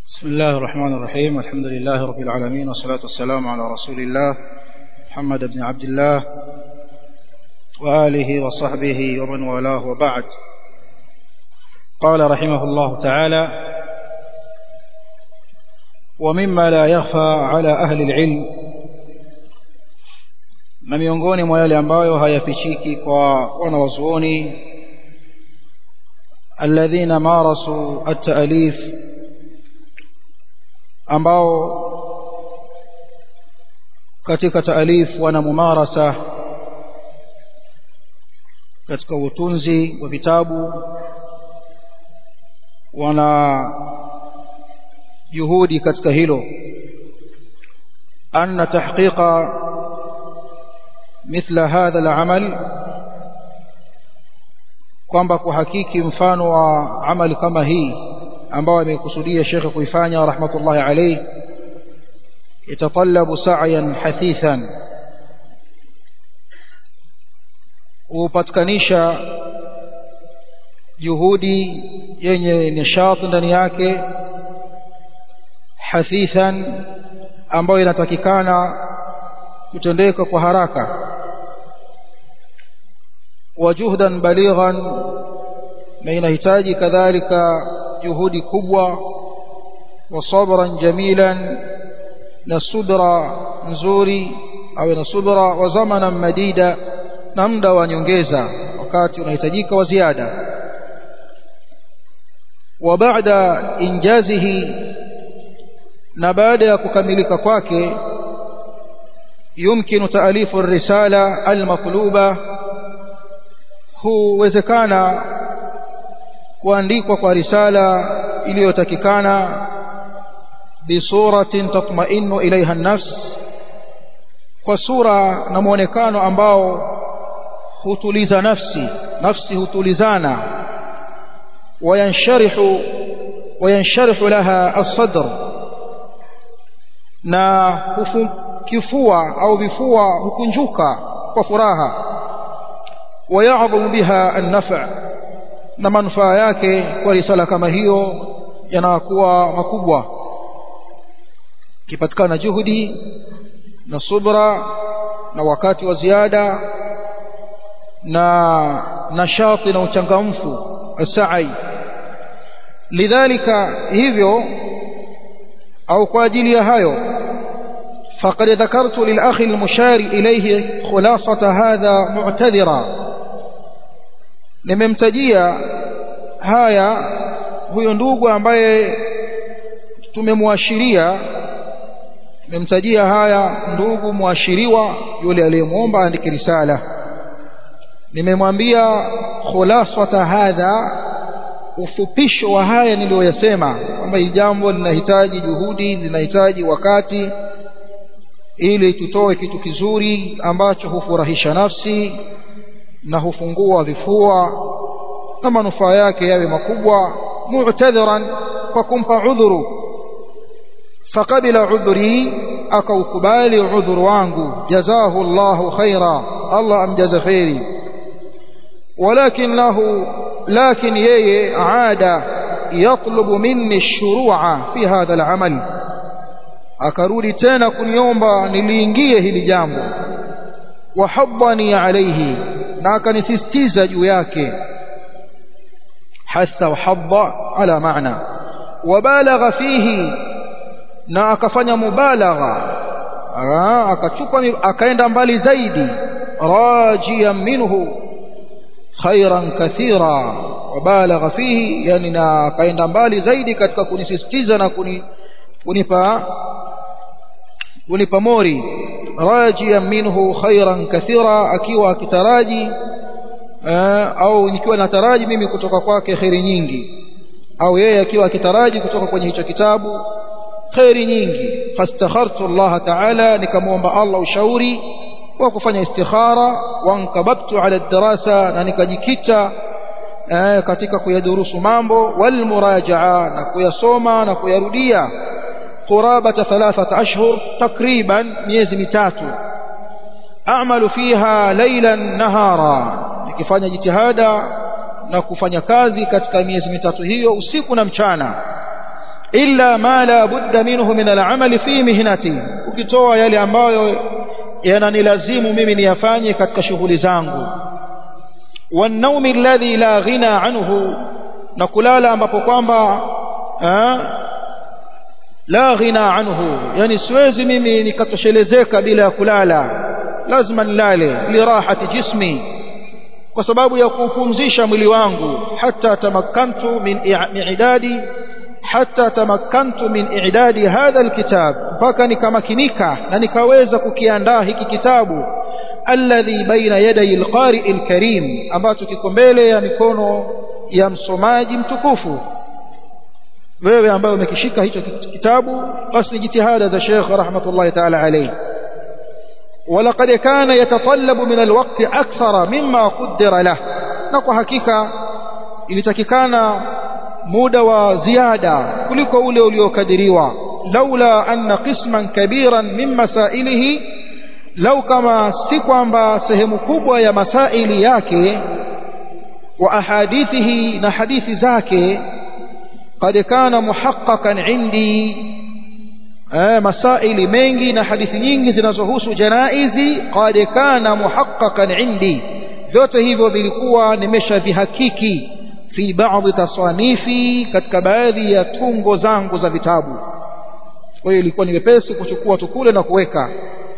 بسم الله الرحمن الرحيم الحمد لله رب العالمين والصلاة والسلام على رسول الله محمد بن عبد الله وآله وصحبه ومن والاه وبعد قال رحمه الله تعالى ومما لا يخفى على أهل العلم na miongoni mwa yale ambayo hayafichiki kwa wanawazuoni alladhina marasu at-ta'alif ambao katika taalif wana mumarasa katika utunzi wa vitabu wana juhudi katika hilo anna tahqiqa mithla hadha al-amal kwamba kuhakiki mfano wa amali kama hii ambao amekusudia shekhe kuifanya rahmatullahi alayhi yatatallabu sa'yan hathithan upatikanisha juhudi yenye nishati ndani yake hathithan ambayo inatakikana kutendeka kwa haraka wa juhdan balighan na inahitaji kadhalika juhudi kubwa wa sabran jamilan na subra nzuri au na subra wa zamanan madida na muda wa nyongeza wakati unahitajika wa ziada wa baada injazihi na baada ya kukamilika kwake yumkinu taalifu risala almatluba huwezekana kuandikwa kwa risala iliyotakikana bisuratin tatma'innu ilaiha an-nafs kwa sura na muonekano ambao hutuliza nafsi nafsi hutulizana wayansharihu wayansharihu laha as-sadr na kifua au vifua hukunjuka kwa furaha wayadhumu biha an-naf' na manufaa yake kwa risala kama hiyo yanakuwa makubwa kipatikana juhudi na subra na wakati wa ziada na nashati na uchangamfu asai lidhalika hivyo au kwa ajili ya hayo فقد ذكرت للأخ المشار إليه خلاصة هذا معتذرا nimemtajia haya huyo ndugu ambaye tumemwashiria tumemtajia haya ndugu mwashiriwa yule aliyemwomba andike risala nimemwambia khulasata hadha ufupisho wa haya niliyoyasema kwamba hili jambo linahitaji juhudi linahitaji wakati ili tutoe kitu kizuri ambacho hufurahisha nafsi na hufungua vifua na manufaa yake yawe makubwa mu'tadhiran kwa kumpa udhuru faqabila udhuri akaukubali udhuru wangu jazahu Allahu khaira Allah amjaza khairi walakin lahu lakin yeye aada yatlubu minni ash-shuru'a fi hadha al-amal akarudi tena kuniomba niliingie hili jambo wahabbani alayhi na akanisisitiza juu yake hasa wahabba ala maana wabalagha fihi na akafanya mubalagha akachupa akaenda mbali zaidi rajiyan minhu khairan kathira wabalagha fihi yani na akaenda mbali zaidi katika kunisisitiza na kuni, kunipa kunipa mori rajiyan minhu khairan kathira akiwa akitaraji au nikiwa nataraji mimi kutoka kwake khairi nyingi au yeye akiwa akitaraji kutoka kwenye hicho kitabu khairi nyingi fastakhartu Allah ta'ala nikamwomba Allah ushauri wa kufanya istikhara wa nkababtu ala darasa na nikajikita katika kuyadurusu mambo wal murajaa na kuyasoma na kuyarudia قرابة ثلاثة أشهر تقريبا ميز متاتو أعمل فيها ليلا نهارا nikifanya jitihada na kufanya kazi katika miezi mitatu hiyo usiku na mchana illa ma la budda minhu min al-amali fi mihnati ukitoa yale ambayo yananilazimu mimi niyafanye katika shughuli zangu والنوم الذي لا غنى عنه na kulala ambapo kwamba la ghina anhu yani siwezi mimi nikatoshelezeka bila ya kulala lazima nilale lirahati jismi kwa sababu ya kupumzisha mwili wangu hata tamakkantu min i'dadi hata tamakkantu min i'dadi hadha alkitab mpaka nikamakinika na nikaweza kukiandaa hiki kitabu alladhi baina yaday alqari alkarim ambacho kiko mbele ya mikono ya msomaji mtukufu wewe ambaye umekishika hicho kitabu basi ni jitihada za Sheikh rahmatullahi ta'ala alayhi ولقد كان يتطلب من الوقت أكثر مما قدر له نقو حقيقة ilitakikana muda wa ziada kuliko ule uliokadiriwa laula anna qisman kabiran min masailihi lau kama si kwamba sehemu kubwa ya masaili yake wa ahadithihi na hadithi zake قد كان محققا عندي masaili mengi na hadithi nyingi zinazohusu janaizi qad kana muhaqqaqan indi vyote hivyo vilikuwa nimeshavihakiki fi baadhi tasanifi katika baadhi ya tungo zangu za vitabu kwa hiyo ilikuwa ni wepesi kuchukua tukule na kuweka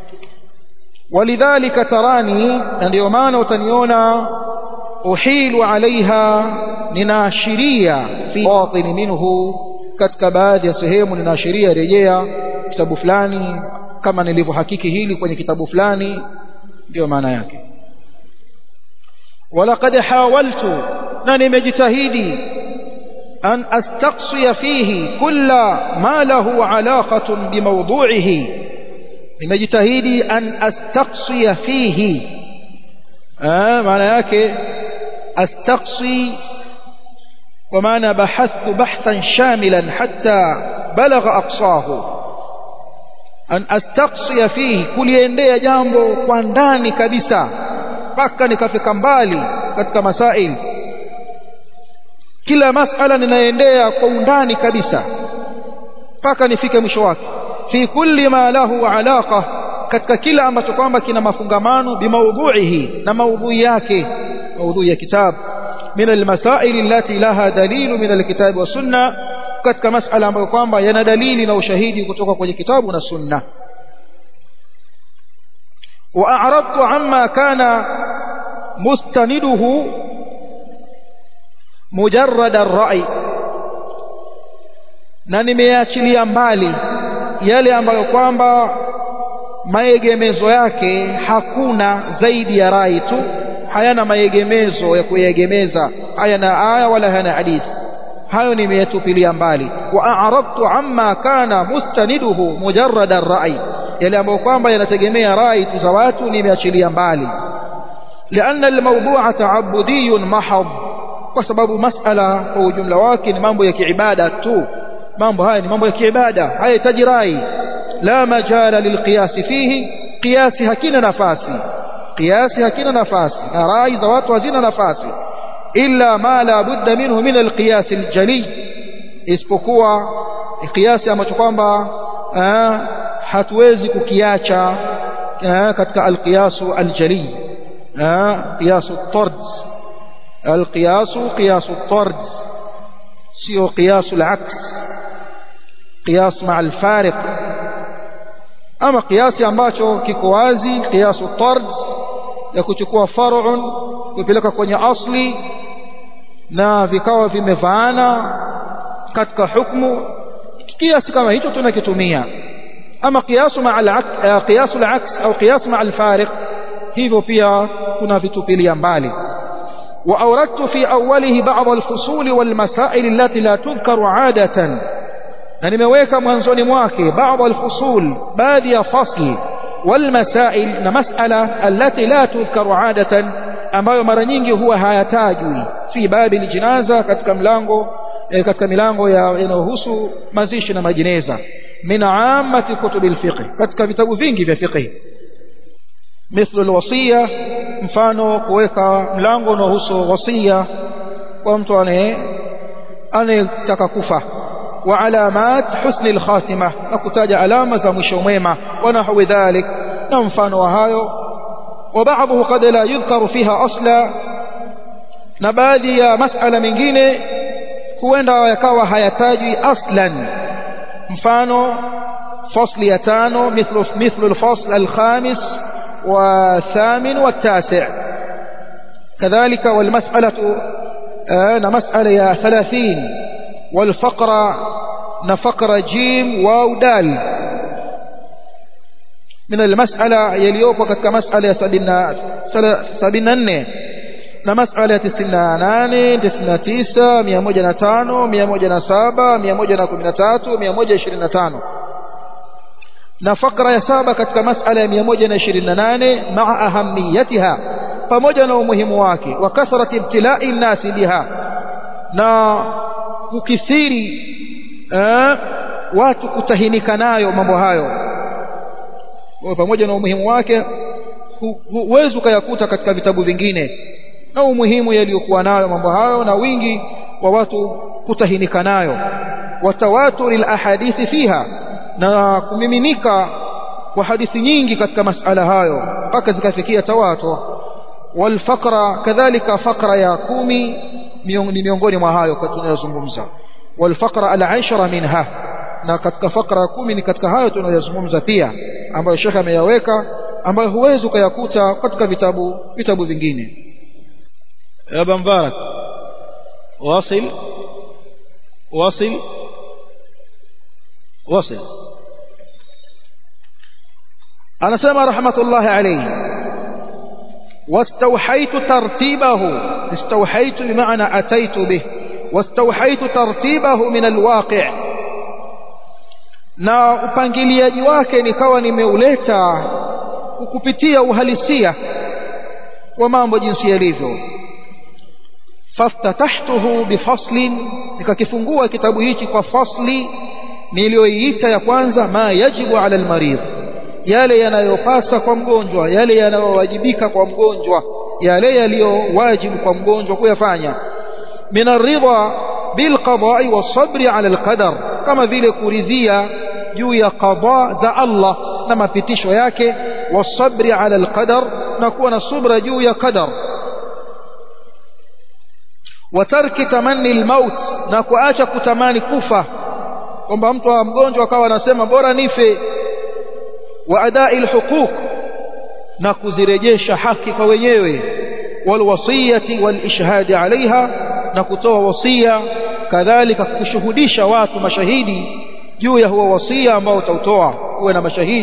walidhalika tarani na ndio maana utaniona uhilu alaiha ninaashiria fi batin minhu katika baadhi ya sehemu ninaashiria rejea kitabu fulani kama nilivyohakiki hili kwenye kitabu fulani ndio maana yake walaqad hawaltu na nimejitahidi an astaqsiya fihi kulla ma lahu alaqatun bimawdu'ihi nimejitahidi an astaqsiya fihi maana yake astaqsi kwa maana bahathtu bahthan shamilan hatta balagha aqsahu an astaqsiya fihi kuliendea jambo kwa ndani kabisa mpaka nikafika mbali katika masail kila masala ninaendea kwa undani kabisa mpaka nifike mwisho wake fi kulli ma lahu alaqa katika kila ambacho kwamba kina mafungamano bimaudhuihi na maudhui yake maudhui ya kitabu min almasail allati laha dalilu min alkitabi wa sunna katika masala ambayo kwamba yana dalili na ushahidi kutoka kwenye kitabu na sunna واعرضت عما كان مستنده مجرد الرأي na nimeachilia mbali yale ambayo kwamba maegemezo yake hakuna zaidi ya rai tu hayana maegemezo ya kuyegemeza hayana aya wala hayana hadithi hayo nimeyatupilia mbali wa a'radtu amma kana mustaniduhu mujarrad ar-ra'i yale ambayo kwamba yanategemea rai tu za watu nimeachilia mbali لأن الموضوع تعبدي محض kwa sababu masala kwa ujumla wake ni mambo ya kiibada tu mambo haya ni mambo ya kiibada hayahitaji rai la majala lilqiyas fihi qiyasi hakina nafasi qiyasi hakina nafasi na rai za watu hazina nafasi illa ma la budda minhu min alqiyas aljali isipokuwa qiyasi ambacho kwamba hatuwezi kukiacha katika alqiyasu aljali qiyasu at-tards القياس قياس الطرد سيو قياس العكس قياس مع الفارق ama kiasi ambacho kiko wazi kiasu tard ya kuchukua far'un kupeleka kwenye asli na vikawa vimevaana katika hukumu kiasi kama hicho tunakitumia ama kiasu ma al-qiyas al-aks au qiyas ma al-fariq hivyo pia kuna vitupilia mbali وأوردت في أوله بعض الفصول والمسائل التي لا تذكر عادة na nimeweka mwanzoni mwake baadhi alfusul baadhi ya fasl walmasail na masala allati la tudhkaru adatan ambayo mara nyingi huwa hayatajwi fi babi aljinaza katika mlango eh, katika milango yanayohusu mazishi na majineza min ammati kutubi alfiqh katika vitabu vingi vya fiqh mithlu alwasiya mfano kuweka mlango unaohusu wasia kwa mtu anaye anayetaka kufa wa alamat husni alkhatima na kutaja alama za mwisho mwema wa nahwi dhalik na mfano wa hayo وبعضه قد لا يذكر فيها أصلا na baadhi ya masala mengine huenda yakawa hayatajwi aslan mfano fasli ya tano mithlu mithlu alfasl alkhamis والثامن والتاسع كذلك والمسألة آه مسألة يا ثلاثين والفقرة نفقر جيم واو دال من المسألة يليوب وقد كمسألة سبين النه na masala ya 98 99 105 107 113 125 na fakra ya saba katika masala ya 128 maa ahamiyatiha pamoja na umuhimu wake wa kathrati ibtilai nnasi biha na kukithiri eh, watu kutahinika nayo mambo hayo pamoja na umuhimu wake huwezi ukayakuta katika vitabu vingine na umuhimu yaliyokuwa nayo mambo hayo na wingi wa watu kutahinika nayo watawaturi alahadithi fiha na kumiminika kwa hadithi nyingi katika masala hayo mpaka zikafikia tawatur walfaqra kadhalika faqra ya kumi ni miongoni mwa hayo tunayozungumza walfaqra alashara minha na katika faqra ya kumi ni katika hayo tunayozungumza pia ambayo shekhe ameyaweka ambayo huwezi ukayakuta katika vitabu vitabu vingine يا ابا مبارك واصل واصل واصل أنا سمى رحمة الله عليه واستوحيت ترتيبه استوحيت بمعنى أتيت به واستوحيت ترتيبه من الواقع na upangiliaji wake nikawa nimeuleta kukupitia uhalisia wa mambo jinsi yalivyo faftatahtuhu bifaslin nikakifungua kitabu hichi kwa fasli niliyoiita ya kwanza ma yajibu ala almaridh yale yanayopasa kwa mgonjwa yale yanayowajibika kwa mgonjwa yale yaliyowajibu kwa mgonjwa kuyafanya min aridha bilqada'i wasabri ala alqadar kama vile kuridhia juu ya qada za Allah na mapitisho yake wasabri ala alqadar na kuwa na subra juu ya qadar watarki tamanni almaut na kuacha kutamani kufa kwamba mtu wa mgonjwa akawa anasema bora nife wa adai alhuquq na kuzirejesha haki kwa wenyewe walwasiyati walishhadi alaiha na kutoa wasia kadhalika kushuhudisha watu mashahidi juu ya huo wasia ambao utautoa uwe na mashahidi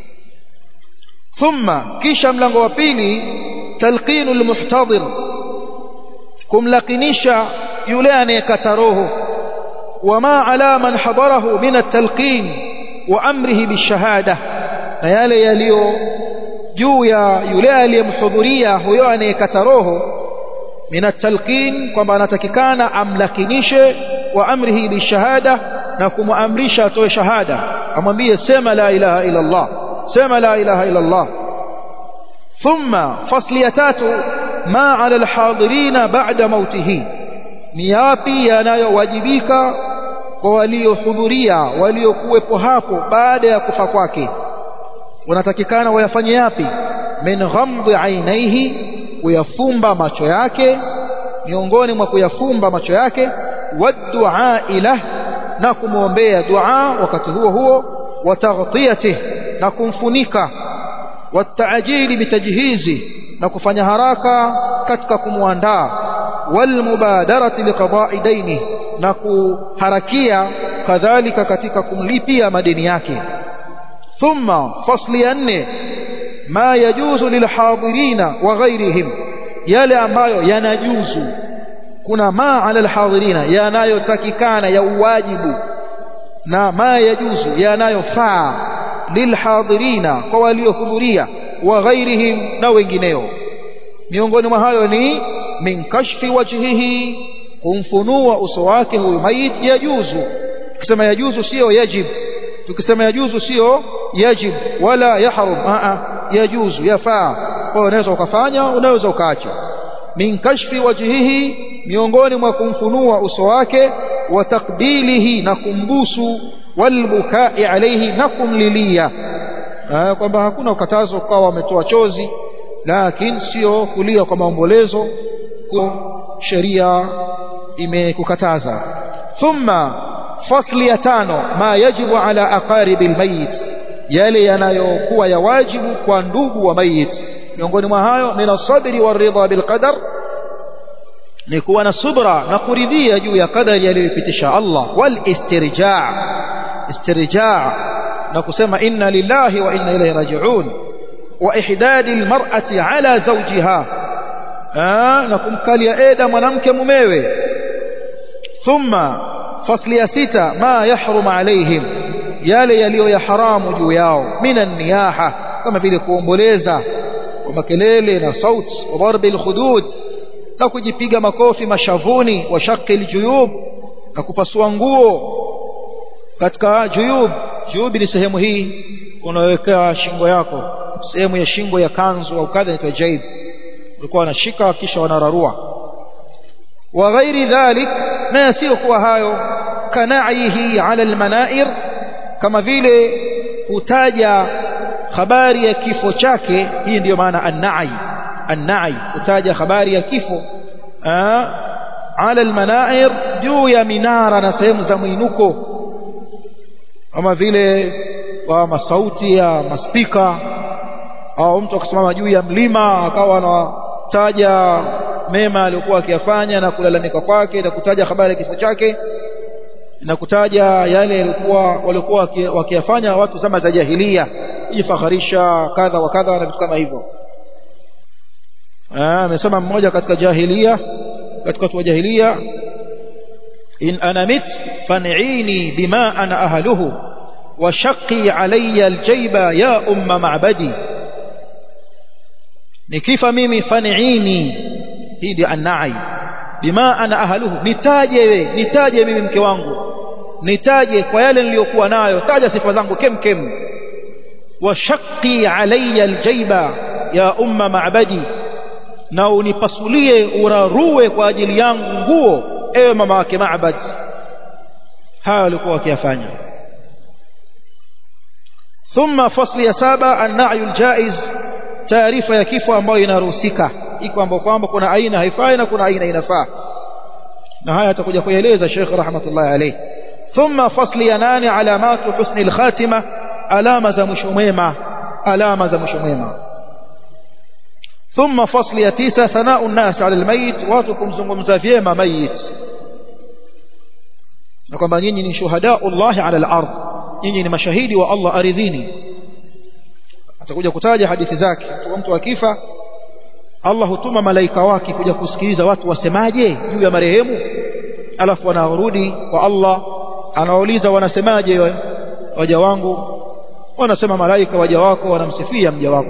thumma kisha mlango wa pili talqinu almuhtadir kumlakinisha yule anayekata roho wama ala man hadarahu min at-talqin wa amrihi bishahada na yale yaliyo juu ya yule aliyemhudhuria huyo anayekata roho min at-talqin kwamba anatakikana amlakinishe wa amrihi bishahada na kumuamrisha atoe shahada amwambie sema la ilaha illa Allah sema la ilaha illa Allah thumma fasli ya tatu ma ala alhadirina ba'da mautihi ni yapi yanayowajibika kwa waliohudhuria waliokuwepo hapo baada ya kufa kwake wanatakikana wayafanye yapi min ghamdi ainaihi kuyafumba macho yake miongoni mwa kuyafumba macho yake wadua ilah na kumwombea dua wakati huo huo wataghtiyatih na kumfunika wataajili bitajhizi na kufanya haraka katika kumwandaa walmubadarati liqada'i daini na kuharakia kadhalika katika kumlipia madeni yake thumma fasli ya nne ma yajuzu lilhadirina wa ghairihim yale ambayo yanajuzu kuna ma ala alhadirina yanayotakikana ya uwajibu na ma yajuzu yanayofaa lilhadirina kwa waliohudhuria wa ghairihim na wengineo miongoni mwa hayo ni min kashfi wajhihi kumfunua uso wake huyu mayit yajuzu tukisema yajuzu sio yajib tukisema yajuzu sio yajib wala yahrum a yajuzu yafaa kwa unaweza ukafanya unaweza ukaacha min kashfi wajhihi miongoni mwa kumfunua uso wake wa takbilihi na kumbusu walbukai alayhi na kumlilia kwamba hakuna ukatazo ukawa wametoa chozi lakini sio kulia kwa maombolezo kwa sheria imekukataza thumma fasli ya tano ma yajibu ala aqaribi almayit yale yanayokuwa ya wajibu kwa ndugu wa mayit miongoni mwa hayo min asabri waridha bilqadar ni kuwa na subra na kuridhia juu ya kadari aliyopitisha Allah wal istirja' istirja' na kusema inna lillahi wa inna ilayhi raji'un wa ihdadi almar'ati ala zawjiha na kumkalia eda mwanamke mumewe thumma fasli ya sita ma yahrum alaihim yale yaliyo ya haramu juu yao minan niyaha kama vile kuomboleza kwa makelele na sauti wa darbi alkhudud na kujipiga makofi mashavuni wa shaqi aljuyub na kupasua nguo katika juyub juyub ni sehemu hii unaweka shingo yako sehemu ya shingo ya kanzu au kadha inaitwa jaib ulikuwa wanashika kisha wanararua wa ghairi dhalik na yasiyokuwa hayo kanaihi ala almanair kama vile kutaja habari ya kifo chake hii ndiyo maana annai annai kutaja habari ya kifo ala almanair juu ya minara na sehemu za mwinuko kama vile wa masauti ya maspika au mtu akasimama juu ya mlima akawa anataja mema aliyokuwa akiyafanya na kulalamika kwake na kutaja habari ya kifo chake na kutaja yale yalikuwa walikuwa wakiyafanya watu zama za jahilia kujifakharisha kadha wa kadha na vitu kama hivyo amesema mmoja katika jahilia katika watu wa jahilia in ana mit fan'ini bima ana ahluhu wa shaqqi alayya aljayba ya umma ma'badi nikifa mimi fan'ini hii ndio anai bima ana ahluhu nitaje we nitaje mimi mke wangu nitaje kwa yale niliyokuwa nayo taja sifa zangu kem kem wa shaqqi alayya aljayba ya umma ma'badi na unipasulie urarue kwa ajili yangu nguo ewe mama wake Ma'bad haya walikuwa wakiyafanya thumma fasli ya saba an-na'yu al-jaiz taarifa ya kifo ambayo inaruhusika iko ambapo kwamba kuna aina haifai na kuna aina inafaa na haya atakuja kueleza Sheikh rahmatullahi alayhi thumma fasli ya nane alamatu husni al-khatima alama za mwisho mwema alama za mwisho mwema ثم فصل ya tisa ثناء الناس على الميت watu kumzungumza vyema mayit na kwamba nyinyi ni shuhada Allah ala al-ard nyinyi ni mashahidi wa Allah aridhini atakuja kutaja hadithi zake mtu akifa Allah hutuma malaika wake kuja kusikiliza watu wasemaje juu ya marehemu alafu wanarudi kwa Allah anauliza wanasemaje waja wangu wanasema malaika waja wako wanamsifia mja wako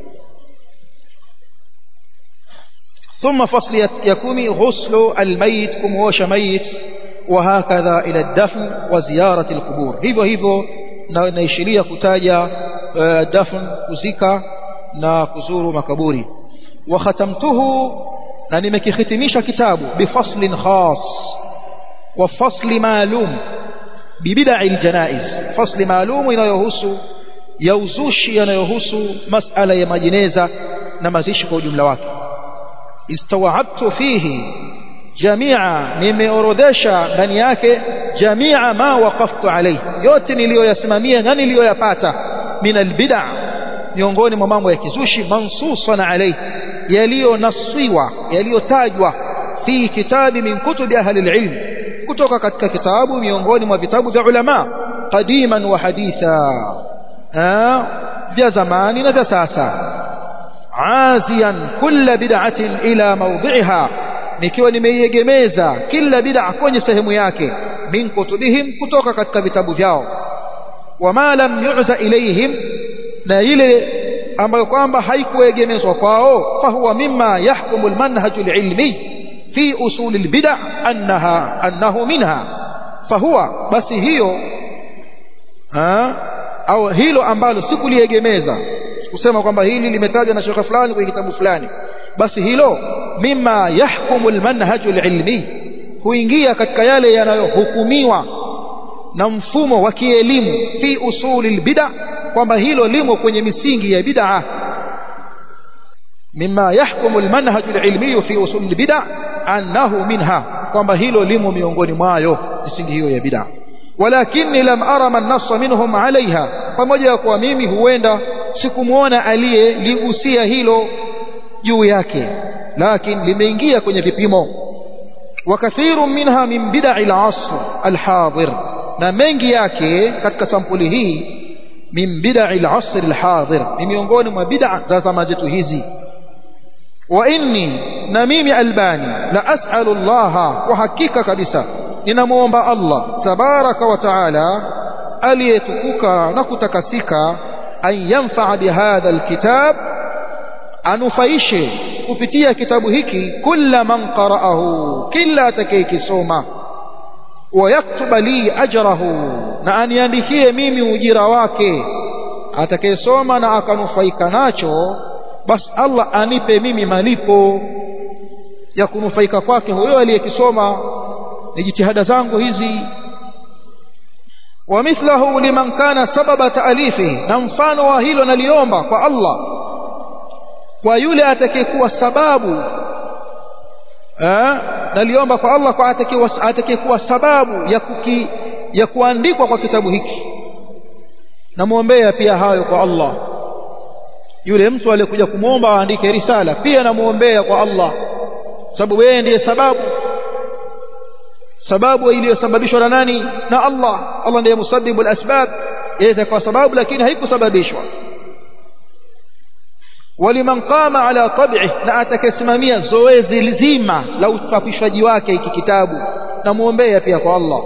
ثم فصل يكومي غسل الميت كموش ميت وهكذا إلى الدفن وزيارة القبور hivyo hivyo naishiria kutaja dafn kuzika na kuzuru makaburi وختمته na nimekihitimisha kitabu bifaslin khas wa fasli maalum bibid'a aljanaiz fasli maalum inayohusu ya uzushi yanayohusu masala ya majineza na mazishi kwa ujumla wake istawabtu fihi jamia nimeorodhesha ndani yake jamia ma waqaftu alayhi yote niliyoyasimamia na niliyoyapata min albid'a miongoni mwa mambo ya kizushi mansusan alayhi yaliyonaswiwa yaliyotajwa fi kitabi min kutubi ahli alilm kutoka katika kitabu miongoni mwa vitabu vya ulama qadiman wa haditha vya zamani na vya sasa عازيا كل بدعة إلى موضعها nikiwa nimeiegemeza kila bid'a kwenye sehemu yake min kutubihim kutoka katika vitabu vyao wama lam yu'za ilayhim na ile ambayo kwamba haikuegemezwa kwao fahuwa mimma yahkumu almanhaj alilmi fi usul albid'a annaha annahu minha fahuwa basi hiyo ha au hilo ambalo sikuliegemeza kusema kwamba hili limetajwa na shekhe fulani kwenye kitabu fulani basi hilo mima yahkumu almanhaj alilmi huingia katika yale yanayohukumiwa na mfumo wa kielimu fi usuli albid'a kwamba hilo limo kwenye misingi ya bid'a mimma yahkumu almanhaj alilmi fi usul albid'a annahu minha kwamba hilo limo miongoni mwayo misingi hiyo ya bid'a walakini lam ara man nassa minhum alaiha pamoja ya kuwa mimi huenda sikumuona aliyeligusia hilo juu yake lakini limeingia kwenye vipimo وكثير منها من بدع العصر الحاضر na mengi yake katika sampuli hii min bid'a al-asr al-hadir ni miongoni mwa bid'a za zama zetu hizi wa inni na mimi albani la as'alu Allah kwa hakika kabisa ninamuomba Allah tabaraka wa taala aliyetukuka na kutakasika an yanfa'a bihadha alkitab anufaishe kupitia kitabu hiki kila man qara'ahu kila atakayekisoma wayaktuba li ajrahu na aniandikie mimi ujira wake atakayesoma na akanufaika nacho basi Allah anipe mimi malipo ya kunufaika kwake huyo aliyekisoma ni jitihada zangu hizi ومثله لمن كان سبب تأليفه na mfano wa hilo naliomba kwa Allah kwa yule atakayekuwa sababu eh naliomba kwa Allah kwa atakayekuwa atakayekuwa sababu ya kuki, ya kuandikwa kwa kitabu hiki namuombea pia hayo kwa Allah yule mtu aliyekuja kumwomba aandike risala pia namuombea kwa Allah sababu yeye ndiye sababu sababu iliyosababishwa na nani na Allah Allah ndiye musabbibu al-asbab yaweza kwa sababu lakini haikusababishwa waliman qama ala tab'i na atakayesimamia zoezi lizima la uchapishaji wake hiki kitabu namuombea pia kwa Allah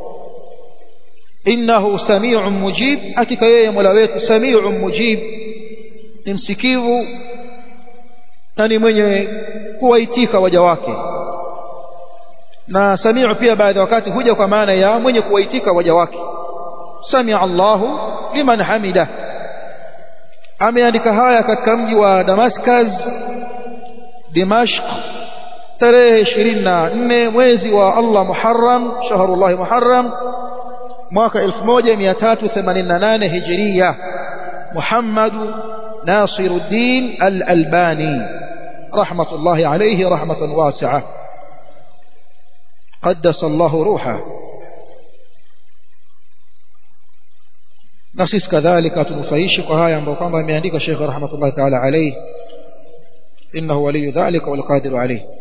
innahu sami'un mujib hakika yeye Mola wetu sami'un mujib ni msikivu na ni mwenye kuwaitika waja wake na sami'u pia baadhi ya wakati huja kwa maana ya mwenye kuwaitika waja wake sami'a Allahu liman hamida ameandika haya katika mji wa Damascus Dimashq tarehe 24 mwezi wa Allah Muharram shahrullah Muharram mwaka 1388 Hijria Muhammad Nasiruddin Al-Albani rahmatullahi alayhi rahmatan wasi'ah قدس الله روحه na sisi kadhalika tunufaishi kwa haya ambayo kwamba ameandika Sheikh rahmatullahi ta'ala alayhi innahu waliyu dhalika wal qadiru alayhi